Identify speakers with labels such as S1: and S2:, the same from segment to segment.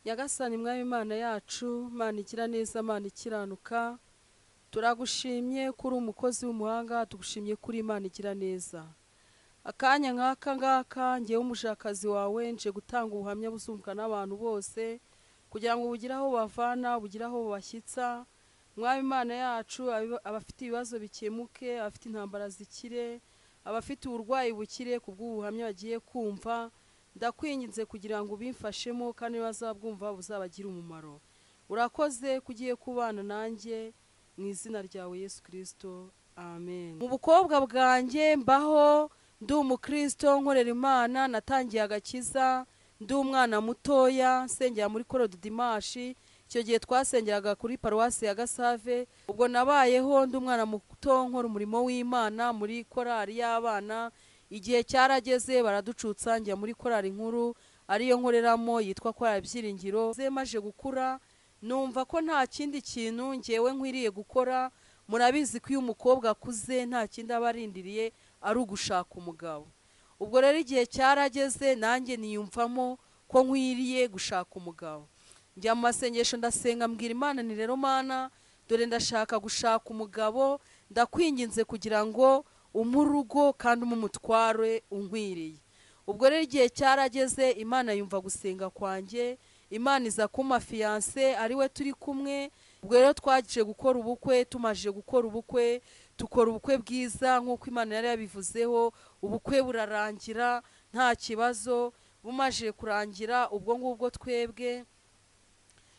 S1: nyagasani mwami imana yacu mana igira neza mana ikiranuka turagushimye ko uri umukozi w'umuhanga tugushimye ko uri imana igira neza akanya nk'aka ngaka ngewe umushakazi wawe nje gutanga ubuhamya buzumvwa n'abantu bose kugira ngo bugire aho bavana bugire aho bashyitsa mwami imana yacu abiba- abafite ibibazo bikemuke abafite intambara zikire abafite uburwayi bukire ku bw'ubuhamya bagiye kumva ndakwinginze kugira ngo ubimfashemo kandi bazabwumva buzabagire umumaro urakoze ko ugiye kubana nanjye mu izina ryawe yesu kirisito amen mu bukobwa bwanjye mbaho ndi umukristo nkorera imana natangiye agakiza ndi umwana mutoya nsengera muri koro dimashi icyo gihe twasengeraga kuri paruwasi ya gasave ubwo nabayeho ndi umwana muto nkora umurimo w'imana muri korali y'abana igihe cyarageze baraducutsa njya muri korali nkuru ariyo nkoreramo yitwa korali byiringiro Maze maje gukura numva ko nta kindi kintu ngewe nkwiriye gukora murabizi ko iyo umukobwa akuze nta kindi aba arindiriye ari ugushaka umugabo ubwo rero igihe cyarageze nanjye niyumvamo ko nkwiriye gushaka umugabo njya mu masengesho ndasenga mbwira imana ni rero mana dore ndashaka gushaka umugabo ndakwinginze kugira ngo umpe urugo kandi umpe umutware unkwiriye ubwo rero igihe cyarageze imana yumva gusenga kwanjye imana iza kuma fiyanse ari we turi kumwe ubwo rero twaje gukora ubukwe tumaje gukora ubukwe dukora ubukwe bwiza nk'uko imana yari yabivuzeho ubukwe burarangira nta kibazo bumaje kurangira ubwo ngubwo twebwe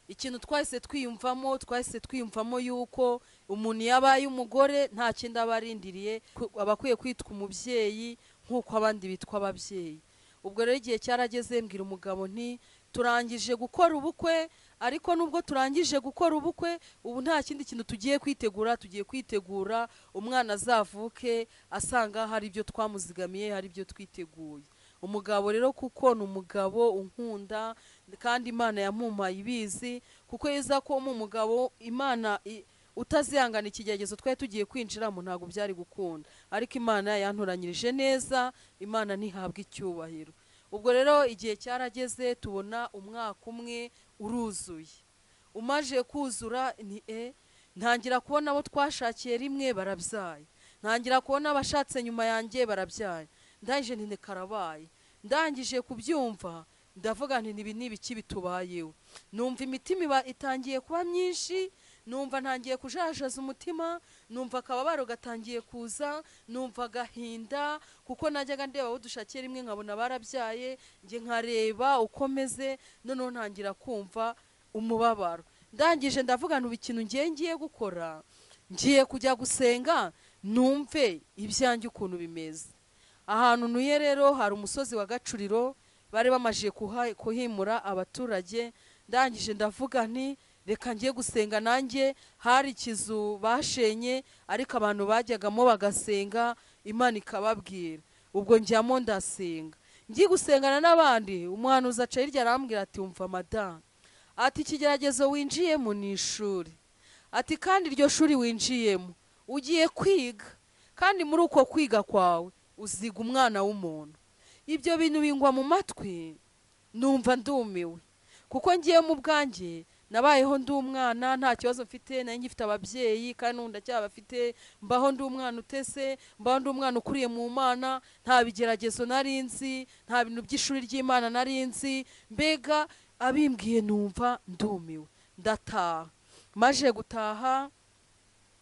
S1: ikintu twahise twiyumvamo twahise twiyumvamo yuko umuntu yabaye umugore nta kindi aba arindiriye ku- aba akwiye kwitwa umubyeyi nk'uko abandi bitwa ababyeyi ubwo rero igihe cyarageze mbwira umugabo nti turangije gukora ubukwe ariko nubwo turangije gukora ubukwe ubu nta kindi kintu tugiye kwitegura tugiye kwitegura umwana azavuke asanga hari ibyo twamuzigamiye hari ibyo twiteguye umugabo rero kuko ni umugabo unkunda kandi imana yamumpaye ibizi kuko yeza ko mu umugabo imana i- utazihangana ikigeragezo twari tugiye kwinjiramo ntabwo byari gukunda ariko imana yantoranyirije neza imana ntihabwa icyubahiro ubwo rero igihe cyarageze tubona umwaka umwe uruzuye umaje kuzura ni e ntangira kubona abo twashakiye rimwe barabyaye ntangira kubona abashatse nyuma yanjye barabyaye ndangije nti karabaye ndangije kubyumva ndavuga nti ibi ni ibiki bitubayeho numva imitima iba itangiye kuba myinshi numva ntangiye kujajaza umutima numva akababaro gatangiye kuza numva agahinda kuko najyaga ndeba abo dushakiye rimwe nkabona barabyaye njye nkareba uko meze noneho ntangira kumva umubabaro ndangije ndavuga ntuba ikintu ngiye ngiye gukora ngiye kujya gusenga numve ibyanjye ukuntu bimeze ahantu ntuye rero hari umusozi wa gacuriro bari bamaze kuha- kuhimura abaturage ndangije ndavuga nti reka ngiye gusenga nanjye hari ikizu bashenye ariko abantu bajyagamo bagasenga imana ikababwira ubwo njyamo ndasenga ngiye gusengana n'abandi umuhanuzi aca hirya arambwira ati wumva madamu ati ikigeragezo winjiyemo ni ishuri ati kandi iryo shuri winjiyemo ugiye kwiga kandi muri uko kwiga kwawe uziga umwana w'umuntu ibyo bintu bingwa mu matwi numva ndumiwe kuko ngiye mu bwanjye nabayeho ndi umwana nta kibazo mfite nari ngifite ababyeyi kandi n'ubu ndacyabafite mbaho ndi umwana utese mbaho ndi umwana ukuriye mu mana nta bigeragezo nari nzi nta bintu by'ishuri ry'imana nari nzi mbega abimbwiye numva ndumiwe ndataha maje gutaha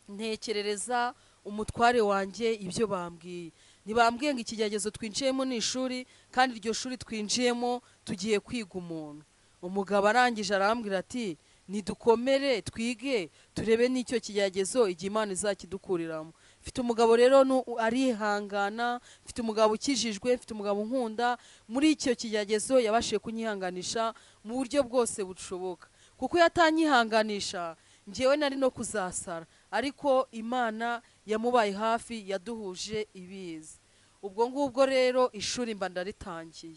S1: ntekerereza umutware wanjye ibyo bambwiye ntibambwiye ngo ikigeragezo twinjiyemo ni ishuri kandi iryo shuri twinjiyemo tugiye kwiga umuntu umugabo arangije arambwira ati nidukomere twige turebe n'icyo kigeragezo igihe imana izakidukuriramo mfite umugabo rero nu- arihangana mfite umugabo ukijijwe mfite umugabo unkunda muri icyo kigeragezo yabashije kunyihanganisha mu buryo bwose bushoboka kuko iyo atanyihanganisha ngewe nari no kuzasara ariko imana yamubaye hafi yaduhuje ibizi ubwo ngubwo rero ishuri mba ndaritangiye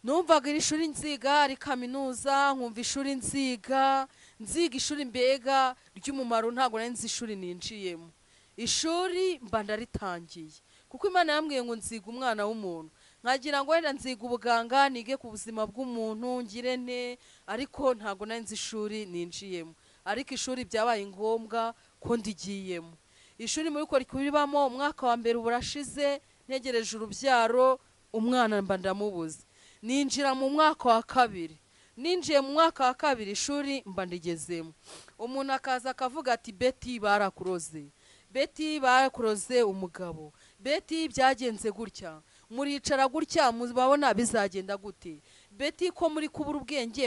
S1: numvaga iri shuri nziga ari kaminuza nkumva ishuri nziga nziga ishuri mbega ry'umumaro ntabwo nari nzi ishuri ninjiyemo ishuri mba ndaritangiye kuko imana yambwiye ngo nziga umwana w'umuntu nkagira ngo wenda nziga ubuganga nige ku buzima bw'umuntu ngire ne ariko ntabwo nari nzi ishuri ninjiyemo ariko ishuri byabaye ngombwa ko ndigiyemo ishuri muri ko rikubibamo umwaka wa mbere ubu urashize ntegereje urubyaro umwana mba ndamubuze ninjira mu mwaka wa kabiri ninjiye mu mwaka wa kabiri ishuri mba ndigezemo umuntu akaza akavuga ati beti barakuroze beti barakuroze umugabo beti byagenze gutya muricara gutya mubabona bizagenda gute beti ko muri kubura ubwenge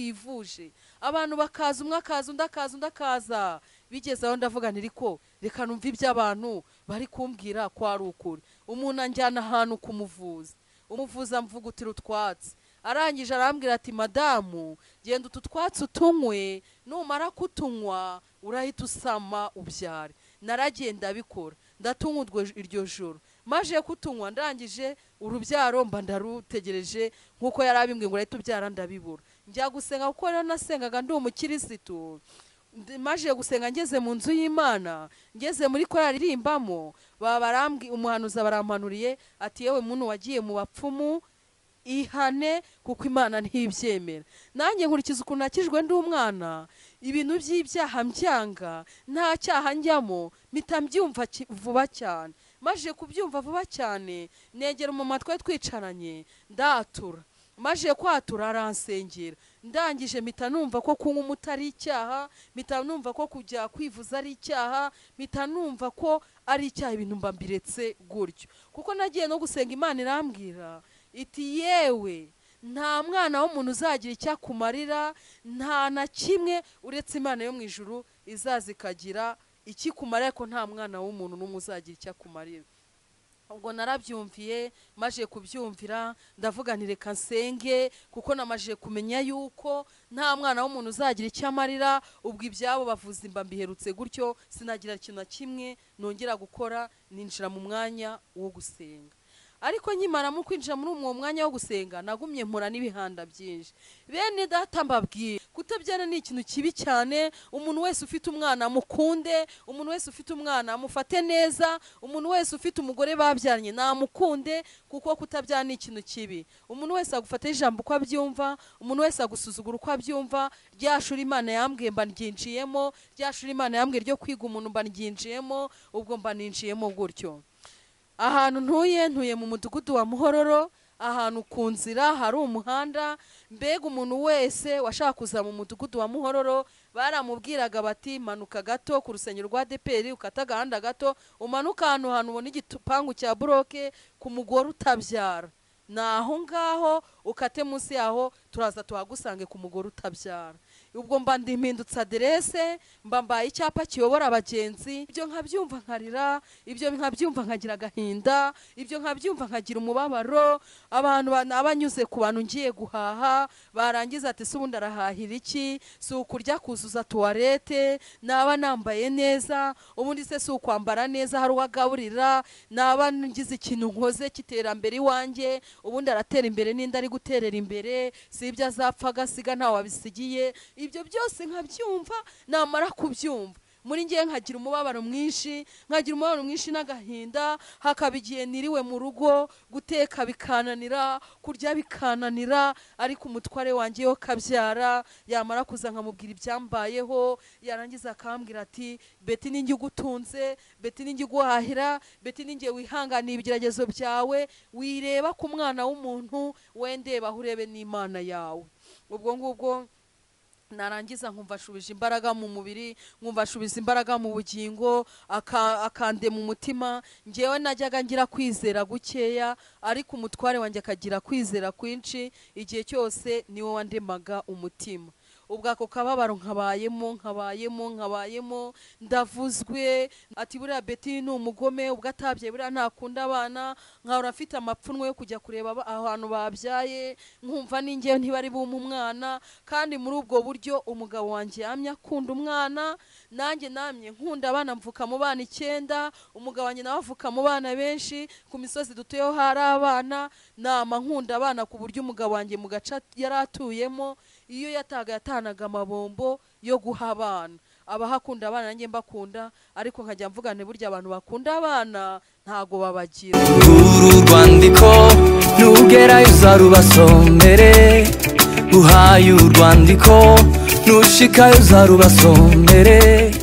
S1: mwakwivuje abantu bakaza umwe akaza undi akaza undi akaza bigeze aho ndavuga niri ko reka numva iby'abantu bari kumbwira ko ari ukuri umuntu anjyana ahantu kumuvuza umuvuzi amvugutira utwatsi arangije arambwira ati madamu genda utu twatsi utunywe numara kutunywa urahita usama ubyare naragiye ndabikora ndatunywa urwo- iryo joro maje kutunywa ndangije urubyaro mba ndarutegereje nk'uko yari abimbwiye ngo urahita ubyara ndabibura njya gusenga kuko rero nasengaga ndi umukirisitu Ndi- maje gusenga ngeze mu nzu y'imana ngeze muri korari irimbamo babarambwi umuhanuzi barampanuriye ati yewe muntu wagiye mu bapfumu ihane kuko imana ntibyemera nanjye nkurikiza ukuntu nakijwe ndi umwana ibintu by'ibyaha mbyanga nta cyaha njyamo mpita mbyumva ki- vuba cyane maje kubyumva vuba cyane negera umumama twari twicaranye ndatura maje kwatura aransengera ndangije mpita numva ko kunywa umuti ari icyaha mpita numva ko kujya kwivuza ari icyaha mpita numva ko ari icyaha ibintu mba mbiretse gutyo kuko nagiye no gusenga imana irambwira iti yewe nta mwana w'umuntu uzagira icyo akumarira nta na kimwe uretse imana yo mu ijuru izaza ikagira ikikumarira ariko nta mwana w'umuntu n'umwe uzagira icyo akumarira ubwo narabyumviye maje kubyumvira ndavuga nti reka nsenge kuko namaje kumenya yuko nta mwana w'umuntu uzagira icyo amarira ubwo ibyabo bavuza imba mbiherutse gutyo sinagira ikintu na kimwe nongera gukora ninjira mu mwanya wo gusenga ariko nkimaramo kwinjira muri uwo mwanya wo gusenga nagumye mpura n'ibihanda byinshi bene data mbabwira kutabyara ni ikintu kibi cyane umuntu wese ufite umwana mukunde umuntu wese ufite umwana mufate neza umuntu wese ufite umugore babyaranye namukunde kuko kutabyara ni ikintu kibi umuntu wese agufatira ijambo uko abyumva umuntu wese agusuzugura uko abyumva rya shuri imana yambwiye mba ryinjiyemo rya shuri imana yambwiye ryo kwiga umuntu mba ryinjiyemo ubwo mba ninjiyemo gutyo ahantu ntuye ntuye mu mudugudu wa muhororo ahantu ku nzira hari umuhanda mbega umuntu wese washaka kuza mu mudugudu wa muhororo baramubwiraga bati manuka gato ku rusengero rwa deperi ukata agahanda gato umanuka ahantu hantu ubona igipangu cya buroke ku mugore utabyara ni aho ngaho ukate munsi yaho turaza tuhagusange ku mugore utabyara ubwo mba ndimpindutse aderese mba mbaye icyapa kiyobora abagenzi ibyo nkabyumva nkarira ibyo nkabyumva nkagira agahinda ibyo nkabyumva nkagira umubabaro abantu ba- abanyuze ku bantu ngiye guhaha barangiza ati se ubundi arahahira iki si ukurya kuzuza tuwarete naba nambaye neza ubundi se si ukwambara neza hari uwo agaburira naba ngize ikintu nkoze cy'iterambere iwanjye ubundi aratera imbere n'indi ari guterera imbere si ibyo azapfa agasiga ntawe wabisigiye ibyo byose nkabyumva namara kubyumva muri ngewe nkagira umubabaro mwinshi nkagira umubabaro mwinshi n'agahinda hakaba igihe niriwe mu rugo guteka bikananira kurya bikananira ariko umutware wanjye yo kabyara yamara kuza nkamubwira ibyambayeho yarangiza akambwira ati beti ninjye ugutunze beti ninjye uguhahira beti ninjye wihanganiye ibigeragezo byawe wireba ku mwana w'umuntu wendebaho urebe n'imana yawe ubwo ngubwo narangiza nkumva ashubije imbaraga mu mubiri nkumva ashubije imbaraga mu bugingo aka- akande mu mutima ngewe najyaga ngira kwizera gukeya ariko umutware wanjye akagira kwizera kwinshi igihe cyose niwe wandemaga umutima ubwo ako kababaro nkabayemo nkabayemo nkabayemo ndavuzwe ati buriya beti ni umugome ubwo atabyaye buriya ntakunda abana nkahora afite amapfunwe yo kujya kureba aba- ahantu babyaye nkumva n'ingewe ntibari bumpe umwana kandi muri ubwo buryo umugabo wanjye yamye akunda umwana nanjye namye nkunda abana mvuka mu bana icyenda umugabo wanjye nawe avuka mu bana benshi ku misozi dutuyeho hari abana nama nkunda abana ku buryo umugabo wanjye mu gace at- yari atuyemo iyo yataga yatanaga amabombo yo guha abana abahakunda abana nanjye mbakunda ariko nkajya mvuga nti burya abantu bakunda abana ntago babagira
S2: uru rwandiko nugerayo uzarubasomere uhaye urwandiko nushikayo uzarubasomere